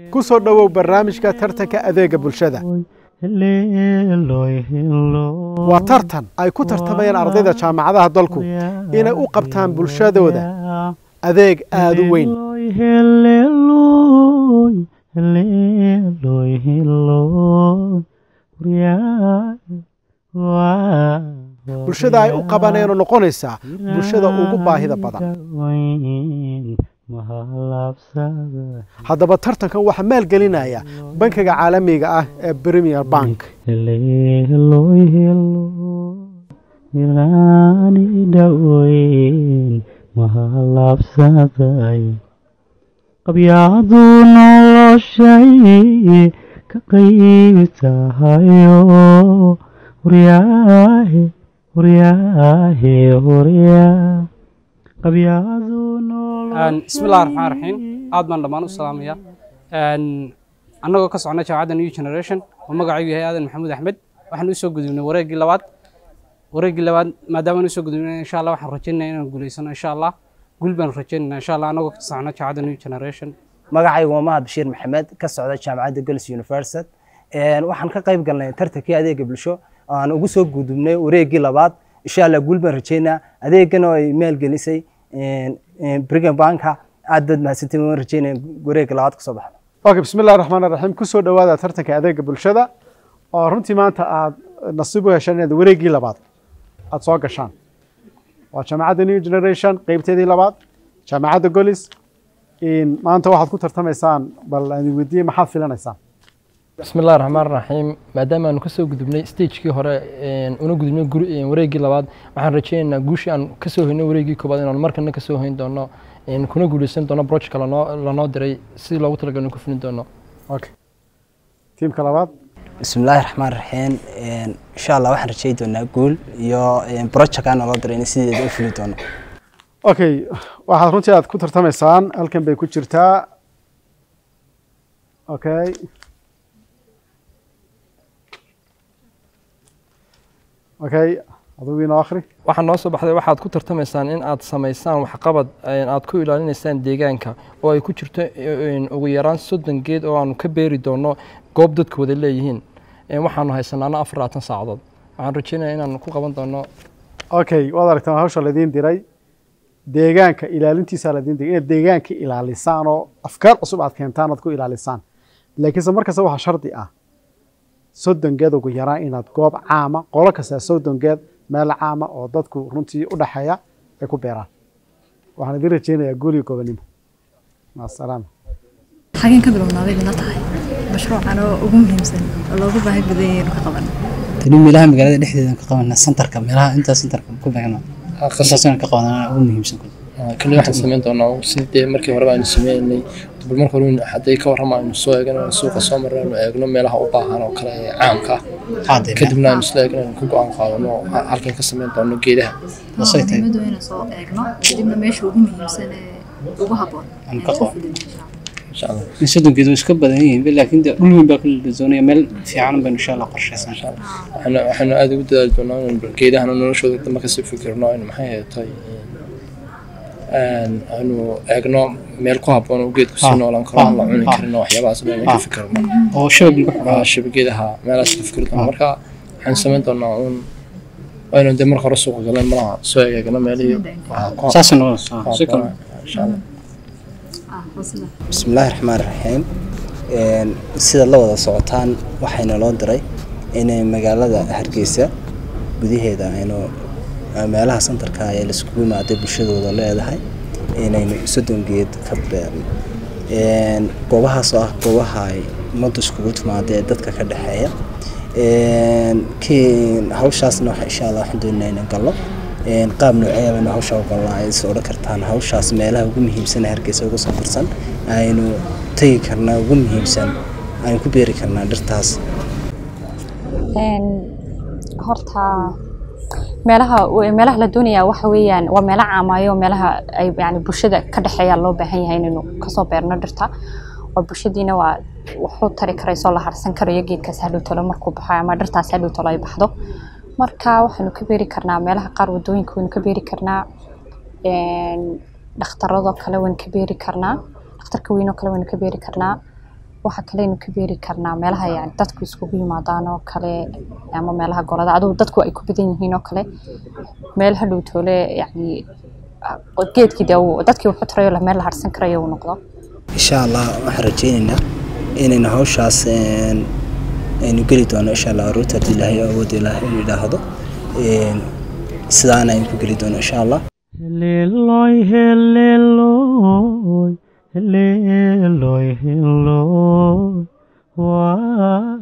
ku soo dhowow barnaamijka tartanka adeega bulshada waa tartan ay ku tartamayaan ardayda jaamacadaha dalku inay u qabtaan bulshadooda adeeg aada u weyn bulshada ay u qabaneenoo noqonaysaa bulshada ugu baahida badan haddaba tartankan waxaa maalgelinaya bankiga caalamiga ah ee premier bank qabyaadu noloshay ka qayb tahayo huryaahe huryaahe huryaa qabyaadu bismillahi raxmaan raxiim aad baan dhammaan u salaamaya annagoo ka socna jaamacadda new generation oo magacaygu yahay aadan maxamuud axmed waxaan usoo gudubnay wareeggii labaad wareeggii labaad maadaama usoo gudubnay insha allah waxaan rajaynaya inaan guulaysano insha allah guul baan rajaynayna insha allah annagoo ka socna jaamacadda new generation magacaygu waa mahad bashiir maxamed ka socda jaamacadda gols university waxaan ka qayb galnay tartankii adeega bulsho oo aan ugu soo gudubnay wareeggii labaad insha allah guul baan rajaynaa adeegana oo ay maalgelisay brigham banka aad baad mahadsantiin waan rajaynaya wareegga labaad kasoo baxda okay bismi illahi raxmaan raxiim ku soo dhowaada tartanka adeega bulshada oo runtii maanta aad nasiib u hesheen inaad wareeggii labaad aad soo gashaan waa jaamacadda new generation qeybteedii labaad jaamacadda golis maanta waxaad ku tartamaysaan bal aan weydiiyey maxaad filanaysaan bismi illahi raxmaan raxiim maadaama aanu kasoo gudubnay stagekii hore una gudubnay wareeggii labaad waxaan rajaynaynaa guushii aan kasoo hoynay wareeggii koobaad inaanu markana kasoo hoyn doono kuna guuleysan doono projectka lanoo diray sidii loogu talagalay ku fulin doono okay tiimka labaad bismillaahi raxmaan raxiim insha allah waxaan rajay doonaa guul iyo projectka naloo diray in sideeda u fuli doono okay waxaad runtii aad ku tartamaysaan halkan bay ku jirtaa okay okay adugu inoo akhri waxaa noo soo baxday waxaad ku tartamaysaan in aad samaysaan waxqabad aad ku ilaalinaysaan deegaanka oo ay ku jirto ugu yaraan soddon geed oo aanu ka beeri doono goob dadku wada leeyihiin waxaanu haysanaana afar labaatan saacadood waxaan rajeynaya inaan ku qaban doono okay waad aragtaan hawsha ladiin diray deegaanka ilaalintiisa ladiin diray inaad deegaanka ilaalisaan oo afkaar cusub aad keentaan aad ku ilaalisaan laakiinse markasta waxaa shardi ah soddon geed ugu yaraan inaad goob caama qolo kasta soddon geed meel caama oo dadku runtii u dhexeeya ay ku beeraan waxaan idin rajeynayaa guuliga gobonimo maasalaama xageen ka bilownaaday bila tahay mashruucan oo ugu muhiimsan oo loogu baahi badan yahay inuu ka qaban tani meelaha magaalada dhexdeeda ka qabana santarka meelaha intaa santarka ku beegna qasasana ka qabanana ugu muhiimsan kali waxaan samayn doonaa sidee markii horeba aynu sameynay bal marka hore hadday ka warrama aynu soo eegno suuqa soo marno aynu eegno meelaha u baahan oo kale ee caamka ah kadibna aynu isla eegno aynu ku go-aan qaadano halkan ka samayn doono geedaha muhiimadu inaan soo eegno kadibna meesha ugu muhiimsan ee ugu habboon soddon geed iska badan yihiin laakiin dhul weyn baa kala doonaya meel fiican baynu insha allah qorshaysan waxaanu aad ugu dadaali doonaa inaynu geedahana noloshooda dambe kasii fikirno aynu maxay heetay aanu eegno meel ku habboon oo geedku sii noolaan karo aan la cuni karin oo waxyaabahaas dhan ka fikirno oo shabag shabageedaha meelahaas ka fikir doona marka waxaan samayn doonaa uun waynu dee marka hore suuqa galeen malaha soo eegno meelihii saas noqon insha allah bismillaahi raxmaan raxiim sidaad la wada socotaan waxayna loo diray inay magaalada hargeysa gudaheeda aynu meelaha santarka ee laiskugu imaaday bulshadooda leedahay inaynu soddon geed ka beerno goobahaas oo ah goobaha ay ummaddu iskugu timaada ee dadka ka dhexeeya hawshaasna insha allah waxaan doonaa inaan gallo qaab noocee baynu hawsha u galnaa ay is odhan kartaan hawshaas meelaha ugu muhiimsan ee hargeysa uga soo tirsan aynu tegi karnaa ugu muhiimsan aynu ku beeri karnaa dhirtaas horta meelaha meelaha la doonaya waxa weeyaan waa meelo caamaayo meelaha ay yani bulshada ka dhexeeya loo baahan yahay inaynu kasoo beerno dhirta oo bulshadiina waa wuxuu tari karaysoo la harsan karayo geedkaas hadhow talo markuu baxo ama dhirtaas hadhow talo ay baxdo marka waxaynu ka beeri karnaa meelaha qaar wadooyinka waynu ka beeri karnaa dhakhtaradoo kale waynu ka beeri karnaa dhakhtarka weynoo kale waynu ka beeri karnaa waxa kale aynu ka beeri karnaa meelaha yani dadku iskugu yimaadaan oo kale ama meelaha golada adugu dadku ay ku badan yihiin oo kale meel hadhow toole yani geedkii dee uu- dadkii wuxuu tirayo leh meel la harsan karayo uu noqdo insha allah waxaan rajaynaynaa inaynu hawshaas een, aynu geli doono insha allah aroorta haddii ilaahay awood ilaahay uu yidhaahdo Een, sidaana aynu ku geli doono insha allah Heleloy, heleloy, heleloy, heleloy, waa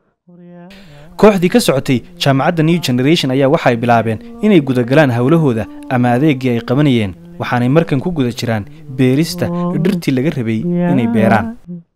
kooxdii ka socotay jaamacadda new generation ayaa waxay bilaabeen inay gudagalaan howlahooda ama adeegii ay qabanayeen waxaanay markan ku guda jiraan beerista dhirtii laga rabay inay beeraan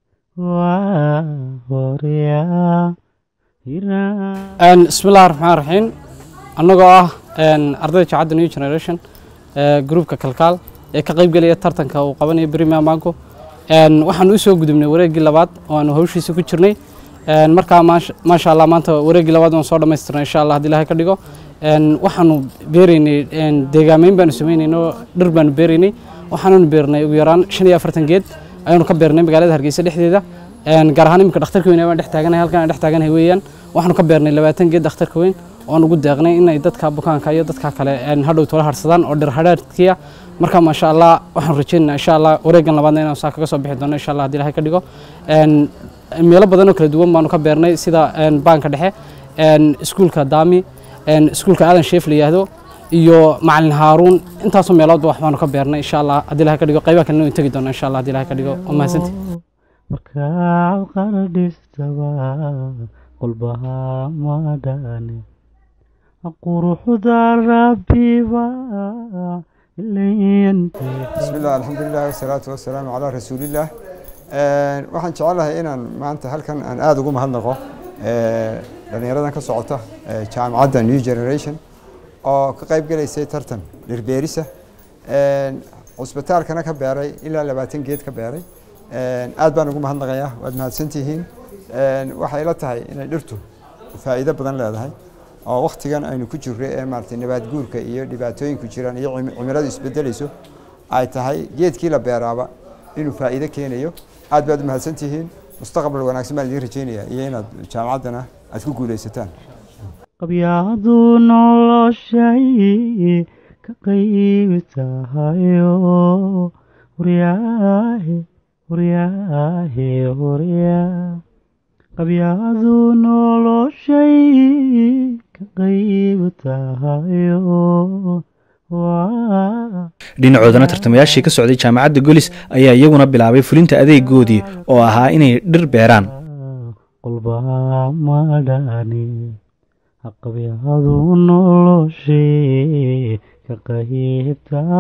waa horyaa hiraa Een, bismillahi raxmaan raxiim annagoo ah een, ardayda jaacadda new generation ee gruupka kalkaal ee ka qayb gelaya tartanka uu qabanayo premier mango Een, waxaan u soo gudubnay wareeggii labaad oo aanu hawshiisa ku jirnay Een, markaa maasha maasha allah maanta wareeggii labaad waan soo dhammaystirnay insha allah haddii ilaahay ka dhigo Een, waxaanu beeraynay een, deegaameyn baanu sameynaynay oo dhir baanu beeraynay waxaananu beernay ugu yaraan shan iyo afartan geed ayaanu ka beernay magaalada hargeysa dhexdeeda Een, gaar ahaan iminka dhakhtarka weyn ee baan dhex taaganahay halkan aan dhex taaganahay weeyaan waxaanu ka beernay labaatan geed dhakhtarka weyn oon ugu deeqnay inay dadka bukaanka iyo dadka kale een, hadhow tola harsadaan oo dhir hadhaadkiya marka maasha allah waxaan rajaynaynaa insha allah wareegan labaadna inaan saa kaga soo bixi doono insha allah haddii ilaahay ka dhigo Een, meelo badan oo kala duwan baanu ka beernay sida een, baanka dhexe een, iskuulka daami een, iskuulka aadan sheef la yidhaahdo iyo macalin haaruun intaasoo meeloodba wax baanu ka beernay insha allah haddii ilaahay ka dhigo qaybaha kalena waan tegi doona insha allah haddii ilaahay ka dhigo waa mahadsantihi markaad qardhistaba qolbaha madhane quruxda rabbiba ilayntee بسم الله الحمد لله والصلاة والسلام على رسول الله Een, waxaan jecelahay inaan maanta halkan aan aada ugu mahadnaqo ee, dhallinyaradan ka socota ee, jaamacadda new generation oo ka qayb galaysay tartan dhirbeerisa Een, cusbitaalkana ka beeray ilaa labaatan geed ka beeray Een, aad baan ugu mahadnaqayaa waad mahadsantihiin Een, waxay ila tahay inay dhirtu faa'iido badan leedahay oo waktigan aynu ku jirro ee maaragtay nabaad guurka iyo dhibaatooyinku jiraan iyo cimi- cimiladu isbedelayso ay tahay geedkii la beeraaba inuu faa'iido keenayo aad baad u mahadsantihiin mustaqbal wanaagsan baan idiin rajaynayaa iyo inaad jaamacaddana aad ku guulaysataan qabyaadu noloshay ka qayb tahayo huryaahe huryaahe huryaa qabyaadu noloshay ka qayb tahayo waa dhinacoodana tartamayaashii ka socday jaamacadda golis ayaa iyaguna bilaabay fulinta adeegoodii oo ahaa inay dhir beeraan qolbaha madhani haqabyadu noloshee ka qayb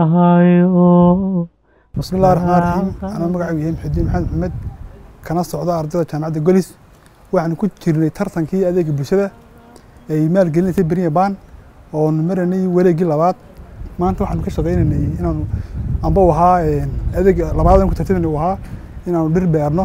tahayo بسم الله الرحمن الرحيم أنا مقعد يهم حدين محمد محمد كان صعود أرض جامعة جوليس waxaan ku jirnay tartankii adeega bulshada ay maalgelinaysa beriya baan oo maranay wareegii labaad maanta waxaan ka shaqaynaynay inaanu amba u ahaa adeeg labaad aan ku tartamayna uu ahaa inaanu dhir beerno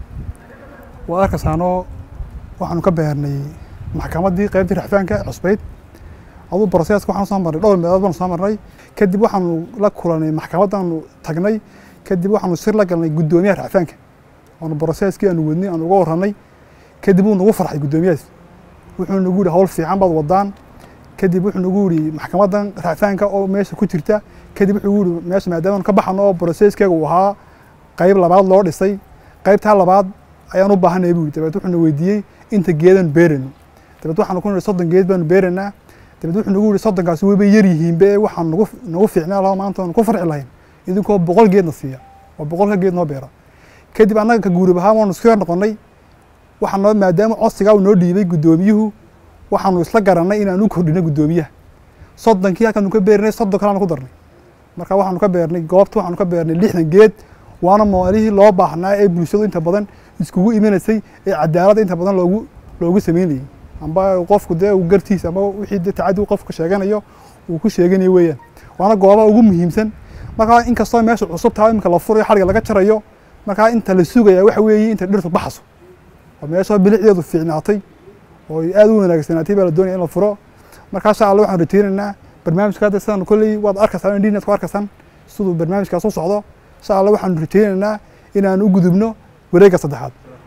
waa arkaysaanoo waxaanu ka beernay maxkamaddii qaybtii raxfaanka cusbayd aduu broseska waxaan soo marnay dhowr meelood baanu soo marnay kadib waxaanu la kulanay maxkamadaanu tagnay kadib waxaanu sir la galnay guddoomiyaha raxfaanka oonu broseskii aanu wadnay aanu uga warranay kadib wuu nagu farxay guddoomiyahaas wuxuu nagu yihi hawl fiican baad wadaan kadib wuxuu nagu yihi maxkamadan raacfaanka oo meesha ku jirta kadib wuxuu yihi meesha maadaama ka baxano oo broseskeega uu ahaa qayb labaad loo dhisay qaybtaa labaad ayaan u baahanay buu dabeed wuxuu na weydiiyey inta geedan beerayno dabeed waxaanu ku nihi soddon geed baanu beeraynaa dabeed wuxuu nagu yihi soddonkaasi wayba yar yihiinbe waxaan nagu nagu fiicnaa laho maanta waanu ku farxi lahayn idinkoo boqol geedna siiya oo boqolka geed noo beera kadib annaga ka guurib ahaan waanu isku yar noqonnay waxaanoo maadaama codsigaa uu noo dhiibay guddoomiyuhu waxaanu isla garannay inaan u kordhino guddoomiyaha soddonkii halkaanu ka beernay soddon kaleanu ku darnay marka waxaanu ka beernay goobta waxaanu ka beernay lixdan geed waana maalihii loo baahnaa ee bulshadu inta badan iskugu imanaysay ee cadaaladda inta badan loogu loogu sameynayay amba qofku dee uu gartiisa amba wixii dee tacadi uu qofku sheeganayo uu ku sheeganayo weeyaan waana goobaha ugu muhiimsan marka inkastoo meesha cusub tahay iminka la furayo xadhiga laga jarayo markaa inta la sugaya waxa weeye inta dhirtu baxaso oo meesha bilicdeedu fiicnaatay oo aad u wanaagsanaatay baa la doonaya in la furo markaa insha alla waxaan rateynaynaa barnaamijka hadda sidaan kolley waad arkaysaan indhiinaad ku arkaysaan siduu barnaamijkaas u socdo insha alla waxaan rateynaynaa inaan u gudubno wareegga saddexaad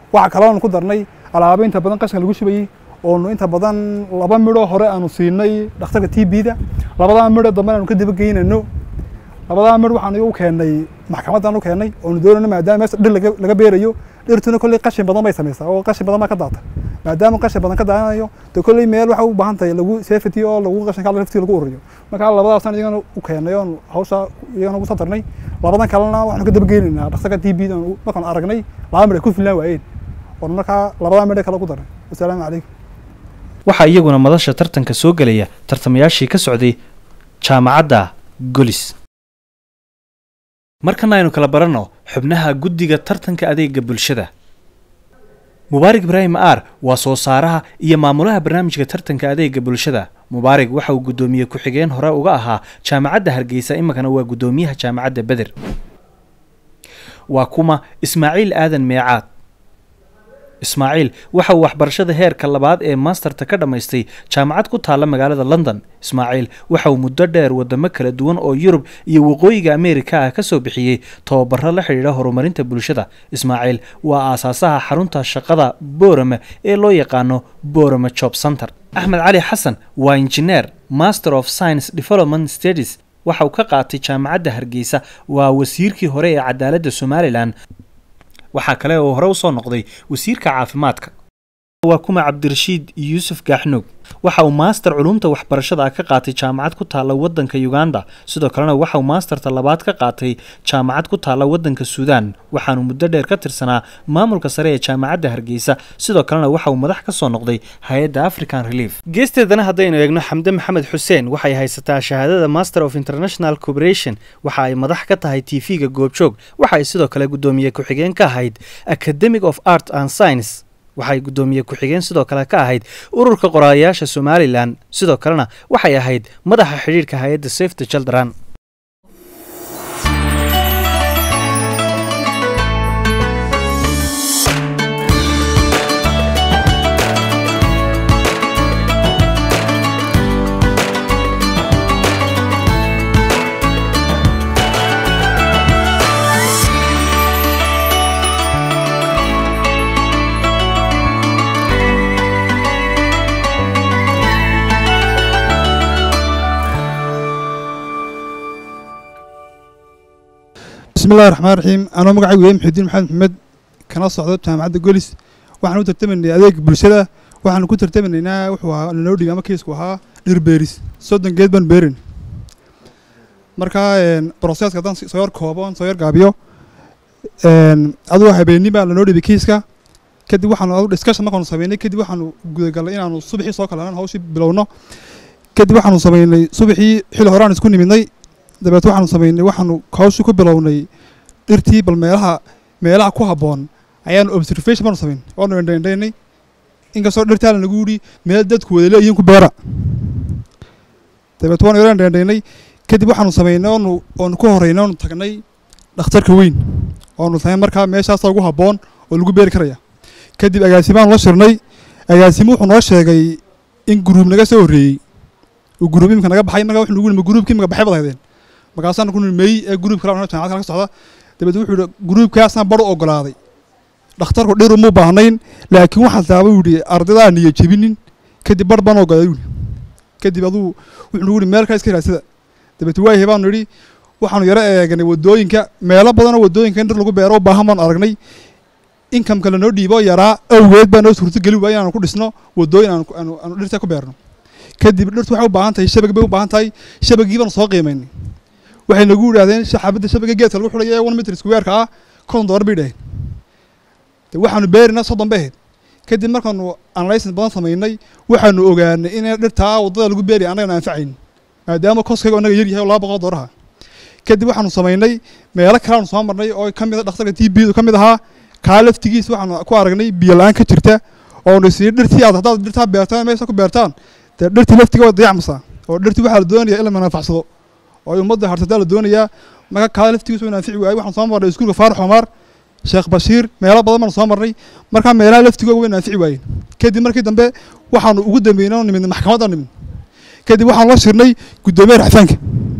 waxa kale oonu ku darnay alaabo inta badan qashinka lagu shubayey oonu inta badan laba midhoo hore aanu siinay dhakhtarka t b-da labadaa midho dambe aanu ka daba geynayno labadaa midh waxaan u keennay maxkamaddaan u keennay oonu doonayno maadaama meesha dhir laga- laga beerayo dhirtuna kolley qashin badan bay samaysaa oo qashin badan baa ka daata maadaama qashin badan ka daanayo de kolley meel waxay u baahan tahay lagu safety oo lagu qashinka laftii lagu ururiyo marka labadaasaan iyagana u keennay oon hawsha iyagana ugu soo darnay labadan kalena waxaanu ka daba geynaynaa dhakhtarka t b-da markaan aragnay laba midh ay ku filnaan waayeen oon markaa labadaa midh kale ku darnay wasalaamu calaykum waxaa iyaguna madasha tartanka soo gelaya tartamayaashii ka socday jaamacadda golis markana aynu kala baranno xubnaha guddiga tartanka adeega bulshada mubaarig ibraahim aar waa soo saaraha iyo maamulaha barnaamijka tartanka adeega bulshada mubaarig waxa uu guddoomiye ku-xigeen hore uga ahaa jaamacadda hargeysa iminkana waa guddoomiyaha jaamacadda beder waa kuma ismaaciil aadan meecaad ismaaciil waxa uu waxbarashada heerka labaad ee maasterta ka dhammaystay jaamacad ku taalla magaalada london ismaaciil waxa uu muddo dheer wadamo kala duwan oo yurub iyo waqooyiga ameerika ah ka soo bixiyey tababaro la xidhiidha horumarinta bulshada ismaaciil waa aasaasaha xarunta shaqada boorame ee loo yaqaano boorame job center axmed cali xasan waa injineer master of science development studies waxa uu ka qaatay jaamacadda hargeysa waa wasiirkii hore ee cadaaladda somalilan waxaa kale oo hore usoo noqday wasiirka caafimaadka waa kuma cabdirashiid yuusuf gaaxnuug waxa uu maaster culumta waxbarashada ah ka qaatay jaamacad ku taalla waddanka uganda sidoo kalena waxa uu maasterta labaad ka qaatay jaamacad ku taalla waddanka suudaan waxaanu muddo dheer ka tirsanaa maamulka sare ee jaamacadda hargeysa sidoo kalena waxa uu madax ka soo noqday hay-adda african relief geesteedana haddaynu eegno xamde maxamed xuseen waxay haysataa shahaadada master of international cooperation waxa ay madax ka tahay tv-ga goobjoog waxa ay sidoo kale guddoomiye ku-xigeen ka ahayd academic of art and science waxay guddoomiye ku-xigeen sidoo kale ka ahayd ururka qoraalayaasha somalilan sidoo kalena waxay ahayd madaxa xidhiidhka hay-adda safety children بسم الله الرحمن الرحيم أنا مقعد ويا محمد محمد محمد كان صعدت جامعة جوليس waxaan u tartamanay adeeg bulshada waxaan ku tartamanaynaa wuxuu ahaa noo dhigay ama kiisku ahaa dhir beeris soddon geed baan beerin marka broseska haddaan soo yar koobo soo yar gaabiyo aduu habeenni baa lanoo dhibay kiiska kadib waxaanu adu discussion markaanu sameynay kadib waxaanu gudagalnay inaanu subaxii soo kalanan hawshii bilowno kadib waxaanu sameynay subaxii xili horaan isku nimidnay dabeet waxaanu sameynay waxaanu hawshii ku bilownay dhirtii bal meelaha meelaha ku habboon ayaanu observation baanu sameyn waanu indhaindhaynay inkastoo dhirtaa lanagu yidhi meel dadku wada leeyihiin ku beera dabeet waanu yaro indhaindhaynay kadib waxaanu sameynay oonu oonu ku horreynay oonu tagnay dhakhtarka weyn oonu sameyn markaa meeshaasa ugu habboon oo lagu beeri karaya kadib agaasimaanu la shirnay agaasimo wuxuu noo sheegay in guruub naga soo horreeyey uu guruub imika naga baxay markaa wuxuu nagu yidhi ma guruubkii imika baxay baad haydeen markaasaanu ku nidhi meey ee guruub kale jaamacad kale ka socda dabeet wuxuu yidhi guruubkaasna bar u ogolaaday dhakhtarku dhir uma baahnayn laakiin waxaa taaba yidhi ardaydaa niyo jebinin kadib bar baan ogolaaday yidhi kadib aduu wuxuu nagu yidhi meel kale iska raadsada dabeet waayahay baanu yidhi waxaanu yaro eeganay wadooyinka meelo badanoo wadooyinka in dhir lagu beero u baahan baanu aragnay inkamka lanoo dhiibo yaraa awgeed baa noo suurtogeli waaya inaanu ku dhisno wadooyin aanu aanu aanu dhirta ku beerno kadib dhirtu waxay u baahan tahay shabag bay u baahan tahay shabagii baanu soo qiimaynay waxay nagu yidhahdeen xabadda shabaga geedka lagu xulaya ee one meter square-ka ah konton dollar bay dhaheen de waxaanu beerinaa soddon bay ahayd kadib markaanu analysis badan samaynay waxaanu ogaanay in dhirtaa waddada lagu beeri annagana anfacayn maadaama koskayga annaga yar yahay oo laba boqol dooraha kadib waxaanu samaynay meelo kaleanu soo marnay oo ka mid a dhakhtarka t b ka mid ahaa kaa laftigiis waxaanu ku aragnay biyo la-aan ka jirta oonu sii dhirtii aad haddaad dhirtaa beertaan meesha ku beertaan dee dhirtii laftiga waa dayacmaysaa oo dhirtii waxaa la doonayaa in la manaafacsado oo ay ummadda harsataa la doonayaa marka kaa laftigiis waa anfici waayey waxaan soo marnay iskuulka faarax Omar sheekh bashiir meelo badan baan soo marnay marka meelaha laftigooda way anfici waayeen kadib markii dambe waxaanu ugu dambeynay nimid maxkamadda nimid kadib waxaan la shirnay guddoomiyaha raxfaanka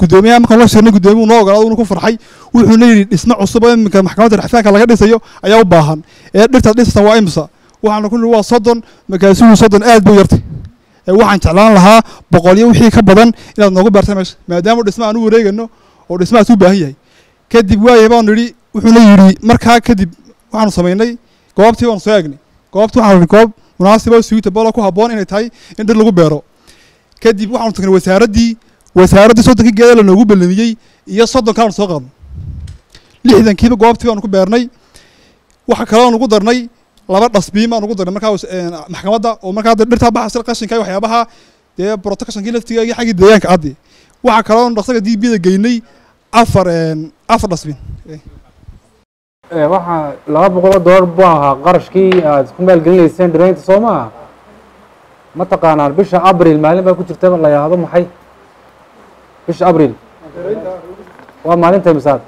gudoomiyaha markaan la shirnay gudoomiyuhu noo ogolaaday uuna ku farxay wuxuuna yidhi dhismo cusub oo iminka maxkamadda rixfaanka laga dhisayo ayaa u baahan ee dhirtaad dhisatan waa imisa waxaana ku nidhi waa soddon markaasuhu soddon aad buu yartay ee waxaan jeclaan lahaa boqolyo wixii ka badan inaad noogu beerta meesha maadaama dhismo aan u wareegano oo dhismahaas u baahan yahay kadib waayahay baanu nidhi wuxuuna yidhi markaa kadib waxaanu samaynay goobtii baanu soo eegnay goobtii waxaanu nidhi goob munaasiba oo suitable oo ku habboon inay tahay in dhir lagu beero kadib waxaanu tagnay wasaaraddii wasaaraddii soddonkii geeda la noogu ballamiyey iyo soddon kalaanu soo qaadnay lixdankiiba goobtii baanu ku beernay waxa kaloo nugu darnay laba dhasbiin baan ugu darnay markaa maxkamadda oo markaa dhirtaa baxasa qashinka iyo waxyaabaha dee protectionkii laftiga iyo xaggii deegaanka addi waxaa kaloo dhaqsaga dbda geynay afar afar dhasbiin waxaa laba boqol oo dollar buu ahaa qarashkii aad ku maalgelinayseen dhiraynta soo maaha ma taqaanaan bisha abril maalin baa ku jirta la yidhaahdo maxay bisha abril waa maalinta misaad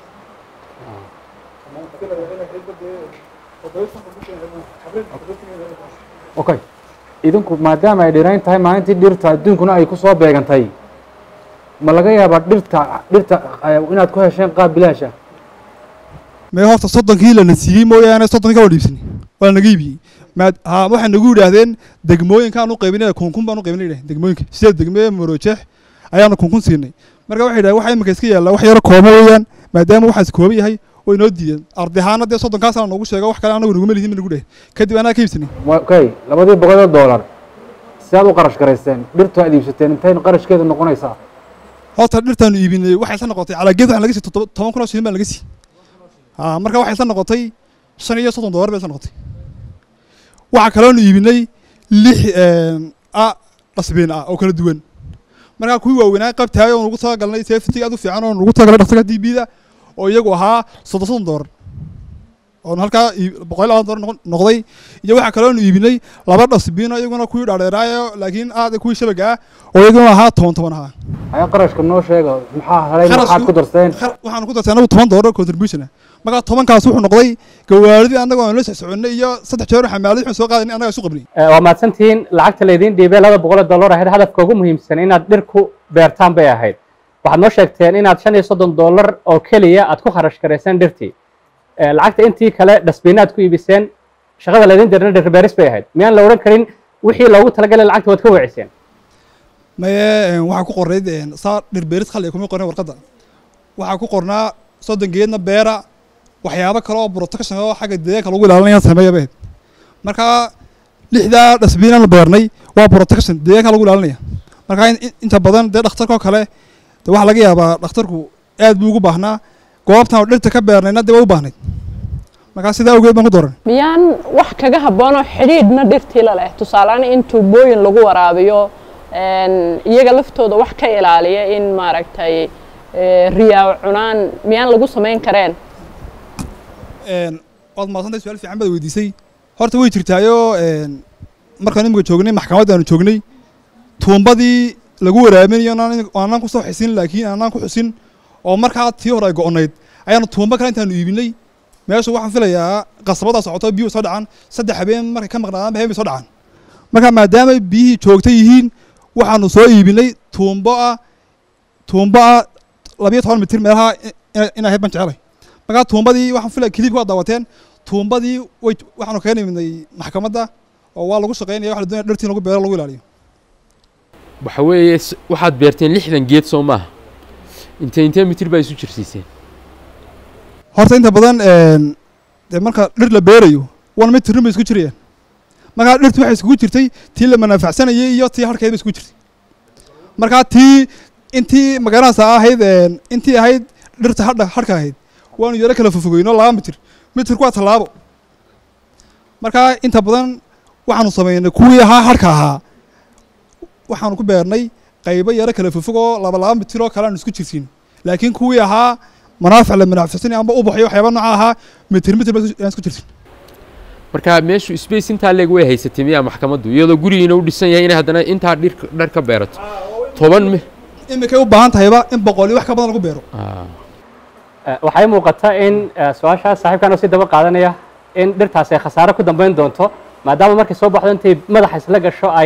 okay idinku maadaama ay dhirayn tahay maalintii dhirta adduunkuna ay ku soo beegantay ma laga yaabaa dhirta dhirta inaad ku hesheen qaab bilaash ah mee horta soddonkii lana siiyey mooyaane soddonkii ka dhiibsanay waa lanaga iibiyey maad ha waxay nagu yidhaahdeen degmooyinkaan u qaybinay kunkun baan u qaybinay yidhahdeen degmooyinka sideed degme maroojeex ayaanu kunkun siinay marka waxay yidhahdeen waxa imika iska yaalla wax yaro koobo weeyaan maadaama waxaas kooba yahay way noo diideen arday ahaana dee soddonkaasana noogu sheega wax kale anagu naguma lihin ma nagu dheh kadib anaa ka iibsanay okay labadii boqol oo dollar sidaad u qarash garaysteen dhirtu aad iibsateen intayna qarashkeedu noqonaysaa horta dhirtaanu iibinay waxay isla noqotay calaa geed waxaan laga siiyey toban kun oo shilin baan laga siiyey ha marka waxay isla noqotay shan iyo soddon dollar bay isla noqotay waxaa kaloonu iibinay lix a dhasbiin ah oo kala duwan markaa kuwii waaweynaa qabtaay oo nugu talagalnay safety aad u fiican oo nugu talagalnay dhaqsaga d b da oo iyagu ahaa soddon soddon dollar oon halkaa boqol labaatan dollar noqday iyo waxaa kaloonu iibinay laba dhasbiin oo iyaguna kuwii dhaadheeraayo laakiin aad kuwii shabaga ah oo iyaguna ahaa toban toban ahaa haya qarashka noo sheega maxaa helay maxaad ku darsteen waxaanu ku darsay anagu toban dollar contribution ah markaa tobankaas wuxuu noqday gawaaridii annaga aan la soconnay iyo saddex jeer xamaalad waxaan soo qaadanay annaga isu qabnay waa mahadsantihiin lacagta laydiin dhiibay laba boqol oo dollar ahayd hadafka ugu muhiimsan inaad dhir ku beertaan bay ahayd waxaad noo sheegteen inaad shan iyo soddon dollar oo keliya aad ku kharash garayseen dhirtii lacagta intii kale dhasbiinaad ku iibiseen shaqada laydin dirna dhir beeris bay ahayd miyaan la odhan karin wixii loogu talagalay lacagta waad ka weeciseen maye waxaa ku qornayd saa dhir beeris khali kuma qornay warqadda waxaa ku qornaa soddon geedna beera waxyaabo kale oo protection oo xagga deegaanka lagu ilaalinaya sameeya bayd markaa lixdaa dhasbiinaan beernay waa protection deegaanka lagu ilaalinaya markaa inta badan dee dhakhtarkoo kale de waxaa laga yaabaa dhakhtarku aad buu ugu baahnaa goobtan oo dhirta ka beernayna dee waa u baahnayd markaa sidaa awgeed baan ku dooran miyaan wax kaga habboonoo xidhiidhna dhirtii la leh tusaaleaan in tuubooyin lagu waraabiyo iyaga laftooda wax ka ilaaliya in maaragtay riyaa cunaan miyaan lagu samayn kareen waad maadsantahay su-aal fiican baad weydiisay horta way jirtaayoo markaan imika joognay maxkamadda aanu joognay tuumbadii lagu waraabinayo aanaan ku soo xisin laakiin aanaan ku xusin oo markaa tii hore ay go'onayd ayaanu tuumbo kale intaanu iibinay meesha waxaan filayaa qasabada socoto biyuhu soo dhacan saddex habeen markay ka maqnaadaan habeen bay soo dhacaan marka maadaama biyihii joogta yihiin waxaanu soo iibinay tuumbo ah tuumbo ah labiyo toban mitir meelaha in ahayd baan jecelay markaa tuumbadii waxaan filaya kilibka waa daawateen tuumbadii way waxaanu kaga nimidnay maxkamadda oo waa lagu shaqeynaya waxa la doonaya dhirtii lagu beero lagu ilaaliyo waxa weeye waxaad beerteen lixdan geed soo maaha intee intee mitir baa isu jirsiiseen horta inta badan dee marka dhir la beerayo wan mitirrin bay isku jirayaan markaa dhirtu waxay iskugu jirtay tii la manafacsanayay iyo tii harkeed bay iskugu jirtay markaa tii intii magaranaysa ahayd intii ahayd dhirta hadha harka ahayd waanu yaro kala fofogeyno laba mitir mitirku waa tallaabo markaa inta badan waxaanu samaynay kuwii ahaa harka ahaa waxaanu ku beernay qaybo yaro kala fofogoo laba laba mitir oo kale aanu isku jirsiin laakiin kuwii ahaa manaafic la manafacsanay amba ubaxyo waxyaaba nooca ahaa mitir mitir baan isku jirsin marka meeshu space intaa leeg way haysatay miyaa maxkamaddu iyadoo gurigiina u dhisan yahay inay haddana intaa dhir dhar ka beerato toban mi imikay u baahan tahayba in boqol iyo wax ka badan lagu beero waxay muuqata in su-aashaas saaxiibkan oo si daba qaadanaya in dhirtaas ay khasaare ku dambeyn doonto maadaama markay soo baxdo intay madaxa isla gasho ay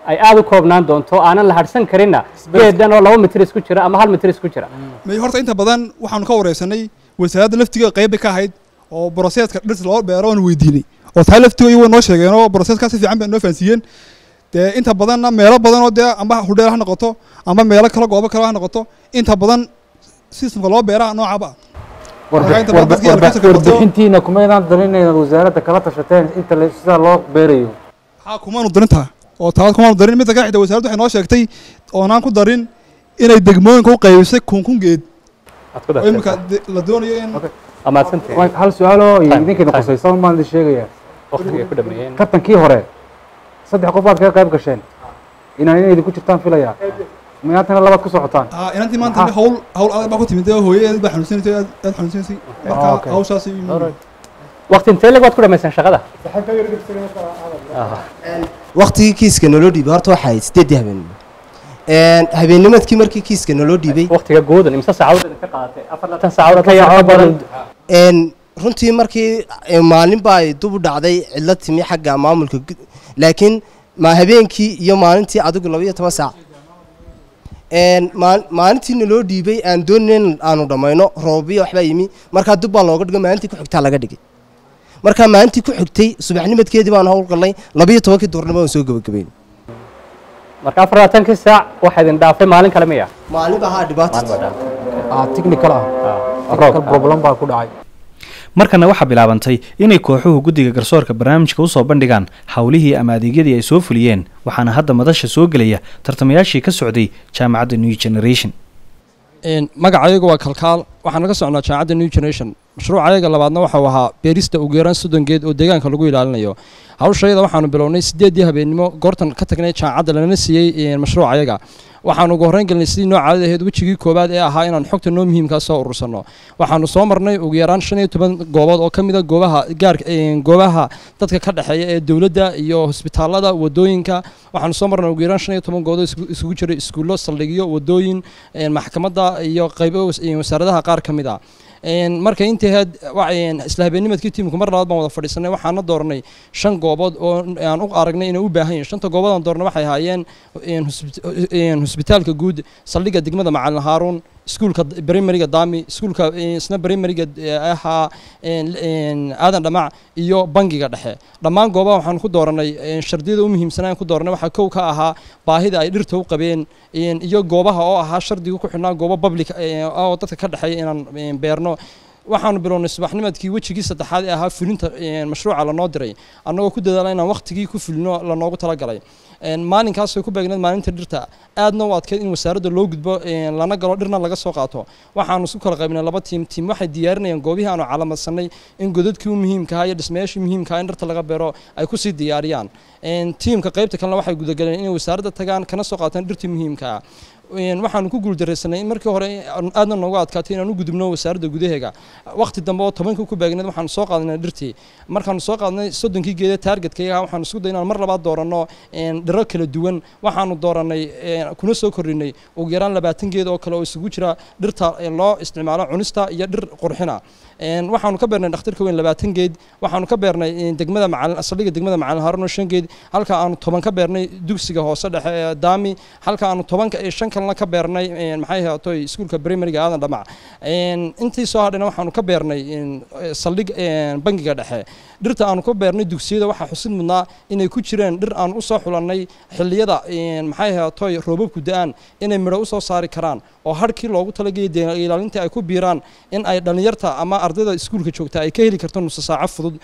ay aad u koobnaan doonto aanan la hadhsan karinna geedan oo laba mitir isku jira ama hal mitir isku jira may horta inta badan waxaanu ka wareysanay wasaaradda laftiga qayb bay ka ahayd oo broseska dhis loo beero oonu weydiinay oo tahay laftiga iyago noo sheegeen oo broseska si fiican bay noo fahansiiyeen dee inta badanna meelo badan oo dee amba hudheel ha noqoto amba meelo kale goobo kale ha noqoto inta badan systemka loo beeraha noocaba warbixintiina kumaydaan darin inaad wasaaradda kala tashateen inta sidaa loo beerayo maxaa kumaanu darintaa oo taas kumaanu darin midda kale xitaa wasaaraddu waxay noo sheegtay oonaan ku darin inay degmooyinka u qaybisay kun kun geed oo imika la doonayo in hal su-aaloo idinkeeda qusaysa maan idin sheegaya kabtankii hore saddex qof baad kaga qayb gasheen inaan inay idinku jirtaan filayaa maantana labaad ku socotaan inantii maanta hawl hawl adag baa ku timid hooyadeed baa xanuunsanaysay aad aad xanuunsanaysay marka hawshaasi waqti intee leg waad ku dhamaysaan shaqada waqtigii kiiska naloo dhiibay horta waxaa ahayd sideeddii habeen habeennimadkii markii kiiska naloo dhiibay waqtiga goodan imse saacadood idinka qaadatay afartan saacadood ka yar badan runtii markii maalin baa ay dub u dhacday cidlo timi xagga maamulka laakiin ma habeenkii iyo maalintii adigu laba iyo toban saac maalintii naloo dhiibay aan doonayn in aanu dhammayno roobiya waxbaa yimi markaa dub baa looga dhigay maalintii ku xigtaa laga dhigay markaa maalintii ku xigtay subaxnimadkeedii baan howlgalnay labiyo tobankii duurnimo aan soo gebagabayn marka afar labaatankii saac waxaa idin dhaafay maalin kale miya maalin baa haa dhibaato technical ah problem baa ku dhacay markana waxaa bilaabantay inay kooxuhu guddiga garsoorka barnaamijka u soo bandhigaan howlihii ama adeegyadii ay soo fuliyeen waxaana hadda madasha soo gelaya tartamayaashii ka socday jaamacadda new generation magacayagu waa kalkaal waxaan ka socnaa jaamacadda new generation mashruucayaga labaadna waxau ahaa beerista ugu yaraan soddon geed oo deegaanka lagu ilaalinayo hawshayada waxaanu bilownay sideeddii habeennimo goortan ka tagnay jaamacadda lana siiyey mashruucayaga waxaanu ugu horreyn gelnay sidii noocaadada ahayd wejigii koowaad ee ahaa inaan xogta noo muhiimkaa soo urursanno waxaanu soo marnay ugu yaraan shan iyo toban goobood oo ka mid a goobaha gaar goobaha dadka ka dhexeeya ee dowladda iyo hosbitaallada wadooyinka waxaanu soo marnay ugu yaraan shan iyo toban goobood isugu jiray iskuullo saldhigyo wadooyin maxkamadda iyo qaybo wasaaradaha qaar ka mid ah marka intii ahayd isla habeennimadkii tiimku mar labaad baan wada fadhiisanay waxaana dooranay shan goobood oo aan u aragnay inay u baahan yihin shanta goobood aan doornay waxay ahaayeen hosbitaalka guud saldhigga degmada macalin haaruun iskuulka brimariga dami iskuulka isna brimariga ahaa aadan dhamac iyo bangiga dhexe dhammaan goobaha waxaan ku dooranay shardiyada u muhiimsanaan ku dooranay waxaa kow ka ahaa baahida ay dhirta u qabeen iyo goobaha oo ahaa shardiga ku xidhnaa goobo public oo dadka ka dhexeeya inaan beerno waxaanu bilownay subaxnimadkii wejigii saddexaad ee ahaa fulinta mashruuca lanoo diray annagoo ku dadaala inaan waqtigii ku fulino lanoogu talagalay maalinkaas way ku beegneed maalinta dhirta aadna u adkeyd in wasaaradda loo gudbo lana galo dhirna laga soo qaato waxaanu isku kala qaybnay laba tiim tiim waxay diyaarinayaan goobihii aanu calamadsanay in godadkii u muhiimkaha iyo dhismayaashii muhiimkaha in dhirta laga beero ay kusii diyaariyaan tiimka qaybta kalena waxay gudagaleen inay wasaaradda tagaan kana soo qaataan dhirtii muhiimkaa waxaanu ku guuldaraysanay in markii hore aadna noogu adkaatay inaan u gudubno wasaaradda gudaheega waqti dambe oo tobankii ku beegneed waxaanu soo qaadnay dhirtii markaanu soo qaadnay soddonkii geeda taargetkayga waxaanu isku day inaan mar labaad dooranno dhiro kala duwan waxaanu dooranay kuna soo kordhinay ugu yaraan labaatan geed oo kale oo isugu jira dhirta loo isticmaalo cunista iyo dhir qurxina waxaanu ka beernay dhakhtarka weyn labaatan geed waxaanu ka beernay degmada macalin saldhigga degmada macalin haaruno shan geed halka aanu toban ka beernay dugsiga hoose dhexe ee daami halka aanu tobanka iyo shan kalena ka beernay maxay ahatoy iskuulka primariga aadan dhamac intii soo hadhayna waxaanu ka beernay saldhig bangiga dhexe dhirta aanu ka beernay dugsiyada waxaa xusid mudnaa inay ku jireen dhir aan usoo xulannay xilliyada maxay ahatoy roobabku da-aan inay midho usoo saari karaan oo harkii loogu talagayay ilaalintii ay ku biiraan in ay dhallinyarta ama ardayda iskuulka joogta ay ka heli karto nusa saaco fudud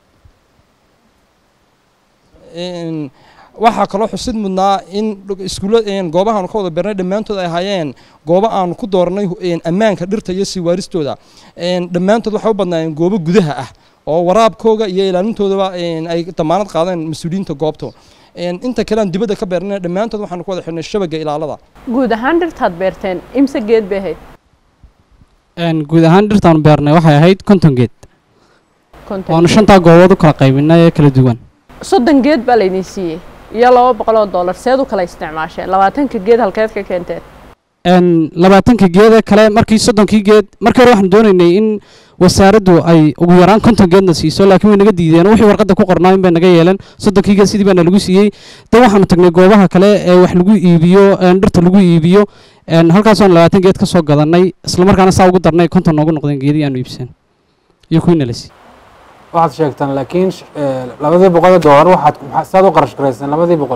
waxaa kaloo xusid mudnaa in iskuulla goobahaanu ka wada beernay dhammaantood ay ahaayeen goobo aanu ku dooranay ammaanka dhirta iyo siiwaaristooda dhammaantood waxay u badnaayeen goobo gudaha ah oo waraabkooga iyo ilaalintoodaba ay damaanad qaadeen mas-uuliyiinta goobta inta kale aan dibadda ka beernay dhammaantood waxaanu ku wada xidhnay shabaga ilaalada guud ahaan dhirtaad beerteen imse geed bay ahayd guud ahaan dhirtaanu beernay waxay ahayd konton geed waanu shantaa goobood u kala qaybinay ee kala duwan soddon geed baa laydin siiyey iyo laba boqol oo dollar seed u kala isticmaasheen labaatanka geed halkeed ka keenteen labaatanka geeda kale markii soddonkii geed markii hore waxaanu doonaynay in wasaaraddu ay ugu yaraan konton geedna siiso laakiin way naga diideen wixii warqadda ku qornaa in bay naga yeeleen soddonkiiga sidii baana lagu siiyey dan waxaanu tagnay goobaha kale ee wax lagu iibiyo een dhirta lagu iibiyo een halkaasoon labaatan geed ka soo gadannay islamarkaana saa ugu darnay konton noogu noqdeen geedii aanu iibsan iyo kuwiina la siiyey waxaad sheegtaan laakiin sh- ee, labadii boqol ee doolar waxaad maxaa- saad u qarash garaysaan labadii boqol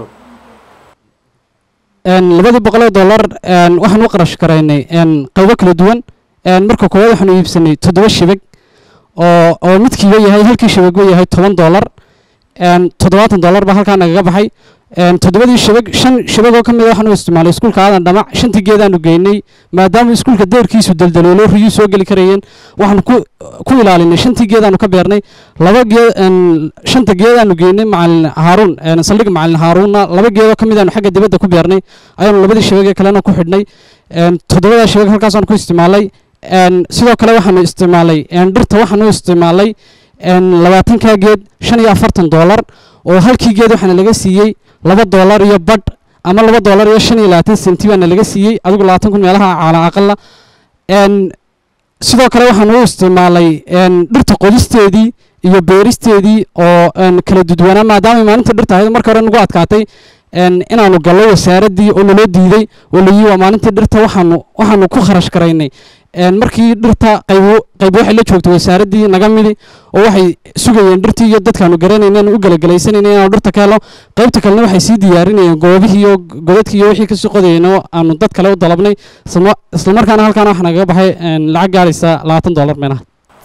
een labadii boqol oo dollar een waxaan u qarash garaynay een qaybo kala duwan een marka koowaad waxaanu iibsanay toddoba shibag oo oo midkiiba yahay halkii shibagba yahay toban dollar een toddobaatan dollar baa halkaa nagaga baxay een toddobadii shibag shan shibag oo ka mid a waxaanu isticmaalay iskuulka aadan dhamac shantii geedaanu geynay maadaama iskuulka deerkiisu daldaloolo riyuu soo geli karayeen waxaanu ku ku ilaalinay shantii geedaanu ka beernay laba geed een shanta geedaanu geynay macalin haaruun een saldhig macalin haaruunna laba geedoo ka mid aanu xagga dibadda ku beernay ayaanu labadii shibag ee kalena ku xidhnay een toddobadaa shibag halkaasaanu ku isticmaalay een sidoo kale waxaanu isticmaalay een dhirta waxaanu isticmaalay een labaatankaa geed shan iyo afartan dollar oo halkii geed waxaana laga siiyey laba dollar iyo badh ama laba dollar iyo shan iyo labaatan senti baana laga siiyey adigu labaatan kun meelaha caala aqala een sidoo kale waxaan u isticmaalay een dhirta qodisteedii iyo beeristeedii oo een kala dudwanaa maadaama maalinta dhirta ahayd marka hore nagu adkaatay een inaanu gallo wasaaraddii oo naloo diiday oo la yii waa maalintii dhirta waxaanu waxaanu ku kharash garaynay een markii dhirta qaybo qaybo waxay la joogtay wasaaraddii naga midi oo waxay sugayeen dhirtii iyo dadkaanu garanaynen u galagalaysanayna inaanu dhirta ka helo qaybta kalena waxay sii diyaarinayeen goobihii iyo godadkii iyo wixii kasii qodayeen oo aanu dad kale u dalabnay isla islamarkaana halkaana waxaa nagaga baxay een lacag gaadhaysa labaatan dollar meelaha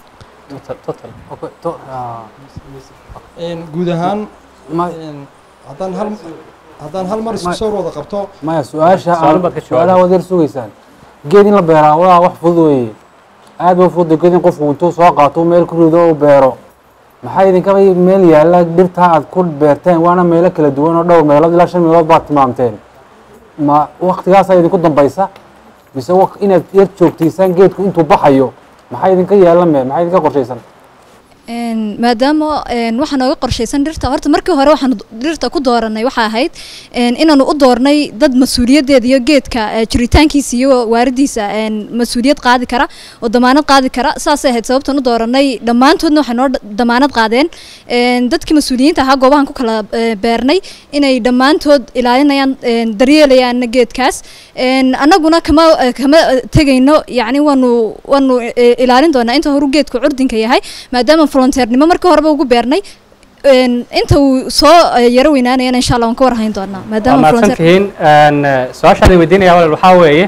guud ahaan een, haddaan hal haddaan hal mar isku soo wada qabto maya su-aasha Su'aalo baad ka jawaabay. su-aalaha waad yar sugaysaan geed in la beeraa waa wax fudud weeye aad ba fudud geed in qofku intuu soo qaato meel ku rido uu beero maxaa idinka meel yaalla dhirta aad ku beerteen waana meelo kala duwan oo dhowr meelood ilaa shan meelood baad tilmaamteen ma waktigaasaa idinku dambaysa mise waq- inaad yar joogtaysaan geedku intuu baxayo maxaa idinka yaalla me maxaa idinka qorshaysan Een, maadaama een, waxaa nooga qorshaysan dhirta horta markii hore waxaan dhirta ku dooranay waxaa ahayd een, inaanu u doornay dad mas-uuliyadeeda iyo geedka eh, jiritaankiisa iyo waaridiisa een, mas-uuliyad qaadi kara oo damaanad qaadi kara saasay ahayd sababtan u dooranay dhammaantoodna waxay noo dha- damaanad qaadeen een, dadkii mas-uuliyiinta ahaa goobahan ku kala eh, beernay inay dhammaantood ilaalinayaan een, daryeelayaan geedkaas een, annaguna kama eh, kama eh, tegayno yacni waanu waanu eh, ilaalin doonaa inta horu geedku curdinka yahay maadaama volunteernimo markii horeba ugu beernay een, inta uu soo eh, yaro weynaanayana insha allah waan ka warhayn doonaa waa maadaama mahadsan volunteer tihiin Een, eh, su-aashaan weydiinaya walaal waxaa weeye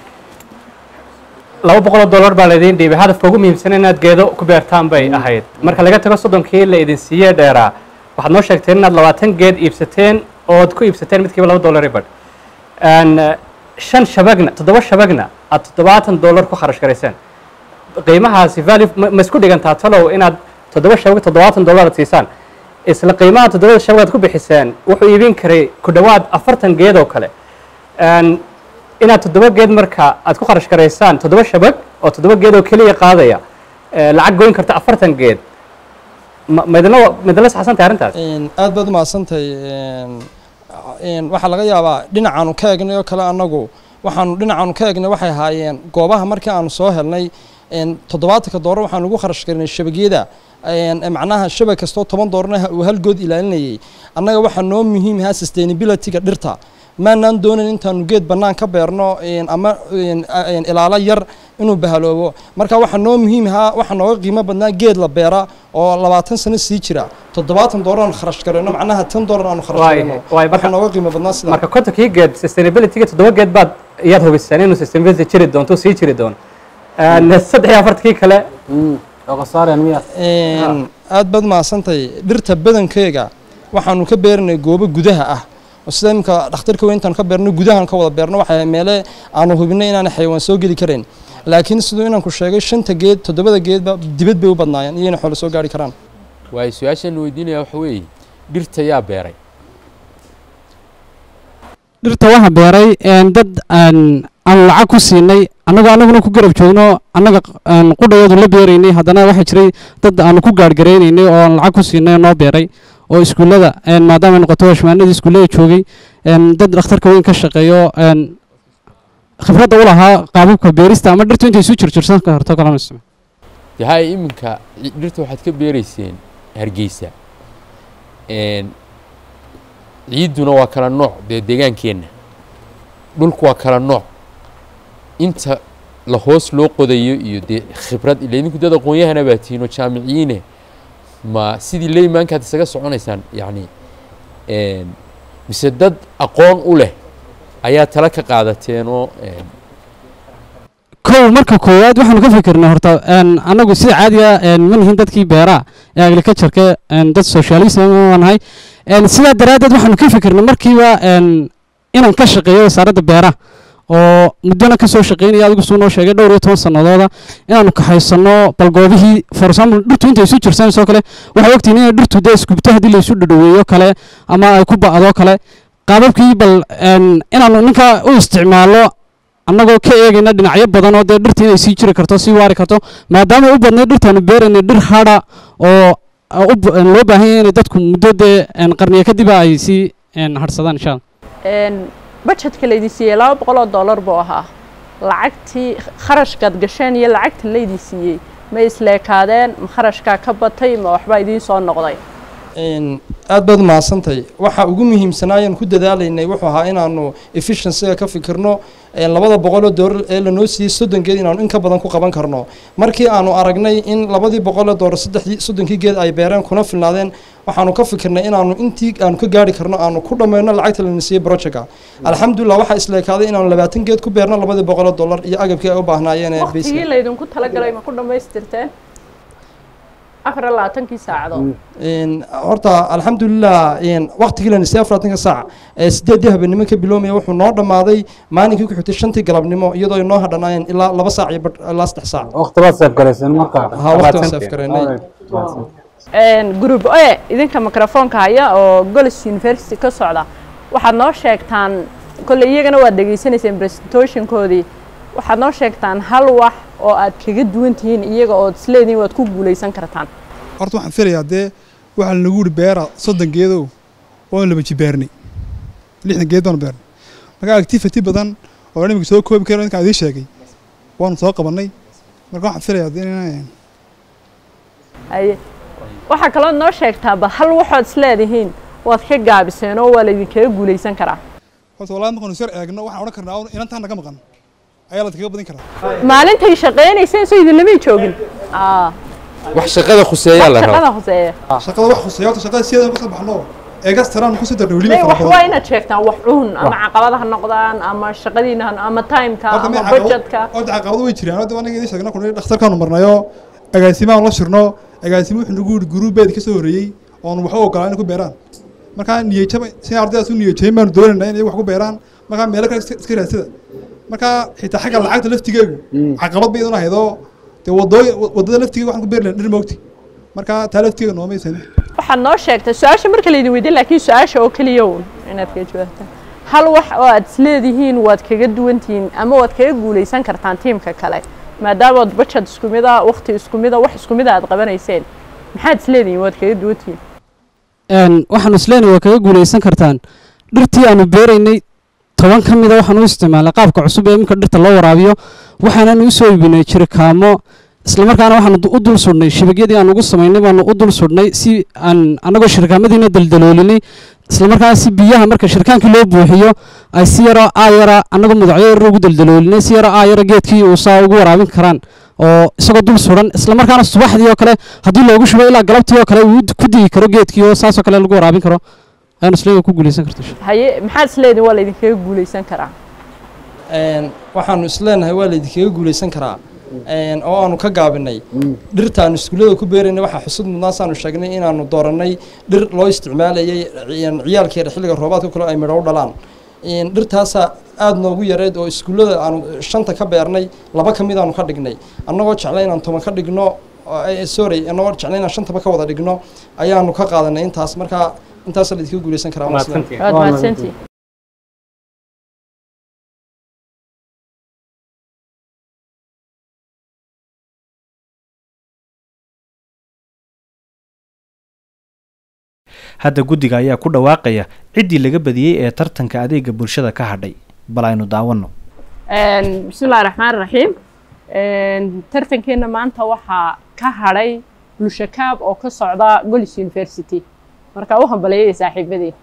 laba boqol oo dollar baa laydin dhiibay hadafka ugu muhiimsan inaad geedo ku beertaan bay ahayd marka laga tago soddonkii la idin siiyey dheeraa waxaad noo sheegteen inaad labaatan geed iibsateen ood ku iibsateen midkiiba laba dollar ibadh Een, eh, shan shabagna toddoba shabagna aad toddobaatan dollar ku kharash garayseen qiimahaasi value ma ma isku dhigantaa talow inaad toddoba shabag toddobaatan dollar aad siisaan isla qiimaha toddobada shabag aad ku bixiseen wuxuu iibin karay ku dhowaad afartan geed oo kale Een, inaad toddoba geed marka aad ku kharash garaysaan toddoba shabag oo toddoba geed oo keliya qaadaya eh, lacag goyn karta afartan geed ma ma idinla ma idinla saxsantahay arrintaas Een, aad baad u mahadsantahay een, een, waxaa laga yaabaa dhinacaanu ka egnay oo kale annagu waxaanu dhinacaanu ka egnay waxay ahaayeen goobaha markii aanu soo helnay een, toddobaatanka doolar waxaanu ugu kharash garinay shabagyada een, macnaha shabag kastoo toban doolarna uu hal good ilaalinayay annaga waxaa noo muhiim ahaa sustainability-ga dhirta maanaan doonayn intaanu geed bannaan ka beerno een, ama een, a- een, ilaalo yar inuu bahaloobo marka waxaa noo muhiim ahaa waxaa nooga qiimo badnaa geed la beera oo labaatan sano sii jira toddobaatan doolar aanu kharash garayno macnaha tan doolar aanu kharash Waay- garayno waay, waxaa nooga qiimo badnaa sidaa marka kontonkii geed sustainability-ga toddoba geed baad iyaad hubiseen inuu sustainability jiri doonto sii jiri doono Een, saddex iyo afartankii kale Een, aad baad mahadsantahay dhirta badankeega waxaanu ka beernay goobo gudaha ah oo sida imika dhakhtarka weyn intaanu ka beerno gudahan ka wada beerno waxay meele aanu hubinay inaana xayawaan soo geli karayn laakiin siduu inanku sheegay shanta geed toddobada geedba dibad bay u badnaayeen iyayna xoolo soo gaari karaan waayo su-aashaan weydiinaya waxa weeye dhirta yaa beeray dhirta waxaa beeray een, dad aan aan lacag ku siinay annagoo annaguna ku garab joogno annaga aan qudhayadu la beeraynay haddana waxaa jiray dad aanu ku gaargaraynaynay oo aan lacag ku siinay oo noo beeray oo iskuullada een, maadaama ay noqoto hashmaanadii iskuullada joogay een, dad dhakhtarka weyn ka shaqeeyo een, khibradda u lahaa qaababka beerista ama dhirtu intay isu jirjirsan karto kalama isticmaal dee haya iminka ci- dhirta waxaad ka beereyseen hargeysa Een, ciidduna waa kala nooc dee deegaankeenna dhulku waa kala nooc inta la hoos loo qodayo iyo dee khibrad ila idinku dad aqoon-yahana baa tihiin oo jaamiciyiine ma sidii leymankaad isaga soconaysaan yacni een, mise dad aqoon u leh ayaa tala ka qaadateen oo een, kow marka koowaad waxaanu ka fikirnay horta een, annagu sida caadiga een, ma nihin dadkii beeraha ee agricultureka een, dad socialism ma nahay een, sidaa daraaddeed waxaanu ka fikirnay markiiba een, inaan ka shaqeeyo wasaaradda beeraha oo muddona ka soo shaqeynaya adigu suu noo sheegay dhowr iyo toban sannadooda inaanu kaxaysano bal goobihii for example dhirtu intay isu jirsanayso kale waxay ogtihiin inay dhirtu dee iskubto haddii laysu dhadhaweeyo kale ama ay ku ba'do kale qaababkii bal een, inaanu ninka u isticmaalo annagoo ka eegayna dhinacyo badan oo dee dhirta inay sii jiri karto sii waari karto maadaama u badnay dhirtaanu beeraynay dhir hadha oo oo u ba- loo baahan yahay inay dadku muddo dee een, qarniyo kadiba ay sii een, hadhsadaan insha allah Een, budgetka laydin siiyey laba boqol oo dollar buu ahaa lacagtii kharashkaad gasheen iyo lacagta laydin siiyey ma isleekaadeen ma kharashkaa ka batay ma waxbaa idiin soo noqday Een, aad baad mahadsantahay waxa ugu muhiimsanaayaan ku dadaalaynay wuxuu ahaa inaanu efficiencyga ka fikirno een, labada boqol oo doolar ee lanoo siiyey soddon geed inaanu in ka badan ku qaban karno markii aanu aragnay in labadii boqol oo doolar saddexdii soddonkii geed ay beereen kuna filnaadeen waxaanu ka fikirnay inaanu intii aanu ka gaari karno aanu ku dhammayno lacagta lana siiyey projectka alxamdulilah waxaa isleekaaday inaanu labaatan geed ku beerno labadii boqol oo doolar iyo agabkii ay u baahnaayeen ee waqtigii basic laydinku talagalay ma ku dhammaystirteen afar iyo labaatankii saacadood Een, horta alxamdulilah een, waqtigii la nisay afartanka saac ee sideedii habeenimo ka biloomaya wuxuu noo dhammaaday maalinkii ku xigtay shantii galabnimo iyadoo ay noo hadhanaayeen ilaa laba saac iyo badh ilaa saddex saac waqti baad seef garayseen marka ha waqti waan seef garaynay Een, group e idinka microfoonka haya oo golis university ka socda waxaad noo sheegtaan kolley iyagana waad dhegaysanayseen presentationkoodii waxaad noo sheegtaan hal wax oo aad kaga duwan tihiin iyaga ood isleedihiin waad ku guulaysan kartaan horta waxaan filayaa dee waxaa lanagu yidhi beera soddon geedow waan laba jibaarnay lixdan geed baanu beernay marka activity badan oo imika soo koobi karo ninkaan idiin sheegay waanu soo qabannay marka waxaan filayaa dee inaan haye waxaa kaloo noo sheegtaa bal hal waxood isleedihiin waad ka gaabiseen oo waa laydinkaga guulaysan karaa horta wallahi markaanu sar eegno waxaan odhan karnaa inantaan naga maqan ayaa la kaga badin karaa maalintay shaqaynayseen soo idinlamay joogin Aa, wax shaqada khuseeyaa la shaqada rabaa hoseeya shaqada wax khuseeya horta shaqada sideedan kasoo baxno eegas taraan kusii darna weliba May, fara wax waa badan inaad sheegtaan wax cuun ama caqabada ha noqdaan ama shaqadiina ha- ama timeka horta ama may caqabado budgetka horta caqabado way jiraan horta anaga idiin sheegna kuna dhakhtarkaanu marnayo agaasimahan la shirno agaasimo wuxuu nagu yidhi guruubeed ka soo horreeyey oonu waxba ogolaan inay ku beeraan markaa niyajaba si ardaydaas u niyajayn baanu doonaynaa inay wax ku beeraan markaa meelo kale iska iska raadsada markaa xitaa xagga lacagta laftigeegu caqabad bay idin ahaydoo dee wadooy wadada laftigeega waxaan ku beeri lahayn dhir moogti markaa taa laftigeega noomaysan waxaad noo sheegtay su-aasha marka laydin weydiin laakiin su-aasha oo keliya uun inaad kaga jawaabtaan hal wax oo aad isleedihiin waad kaga duwantihiin ama waad kaga guulaysan kartaan tiimka kale maadaamaad budget isku mid ah waqti isku mid ah wax isku mid ah aad qabanayseen maxaad isleedihiin waad kaga duwantihiin een waxaanu isleenahay waa kaga guulaysan kartaan dhirtii aanu beeraynay toban ka mida waxaan u isticmaalnay qaabka cusub ee iminka dhirta loo waraabiyo waxaananu usoo iibinay jirikaamo islamarkaana waxaanu du- u dul sudhnay shibagyadii aan ugu samaynay baanu u dul sudhnay si aan annagoo shirkaamadiina daldaloolinay islamarkaana si biyaha marka shirkaankii loo buuxiyo ay si yaroo aayara annagoo mudacyo yar ugu daldaloolinay si yaroo aayara geedkii uu saa ugu waraabin karaan oo isagoo dul suran islamarkaana subaxdii oo kale haddii loogu shubo ilaa galabtii oo kale uu ku digi karo geedkii oo saasoo kale lagu waraabin karo ayaan isleeyahay ku guulaysan karto haye maxaad isleedihiin waa laydinkaga guulaysan karaa Een, waxaanu isleenahay waa laydinkaga guulaysan karaa Een, oo aanu ka gaabinay dhirtaanu iskuullada ku beeraynay waxaa xusud mudnaasaanu sheegnay inaanu dooranay dhir loo isticmaalayay een, ciyaalkeeda xilliga roobaadka kale ay midho u dhalaan Een, dhirtaasaa aada noogu yareed oo iskuullada aanu shanta ka beernay laba ka mid aanu ka dhignay annagoo jeclay inaan toban ka dhigno oo- eh, sorry annagoo jeclay inaan shantaba ka wada dhigno ayaanu ka qaadanay intaas marka intaasa laydinkaga guulaysan karaa waan isleeyahay. waad mahadsantihiin hadda guddiga ayaa ku dhawaaqaya ciddii laga badiyey ee tartanka adeega bulshada ka hadhay bal aynu daawanno Een, bismillahi raxmaani raxiim tartankeena maanta waxaa ka hadhay bulshakaab oo ka socda golis university marka u hambaleeyay saaxiibadii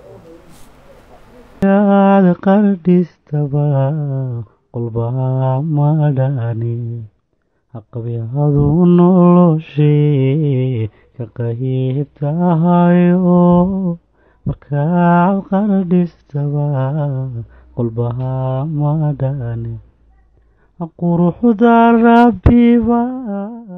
yaad qardhistaba qolbaa madhani haqabyadu noloshee ka qayb tahayo markaad qardhistaba qolbaa madhani quruxda rabbiba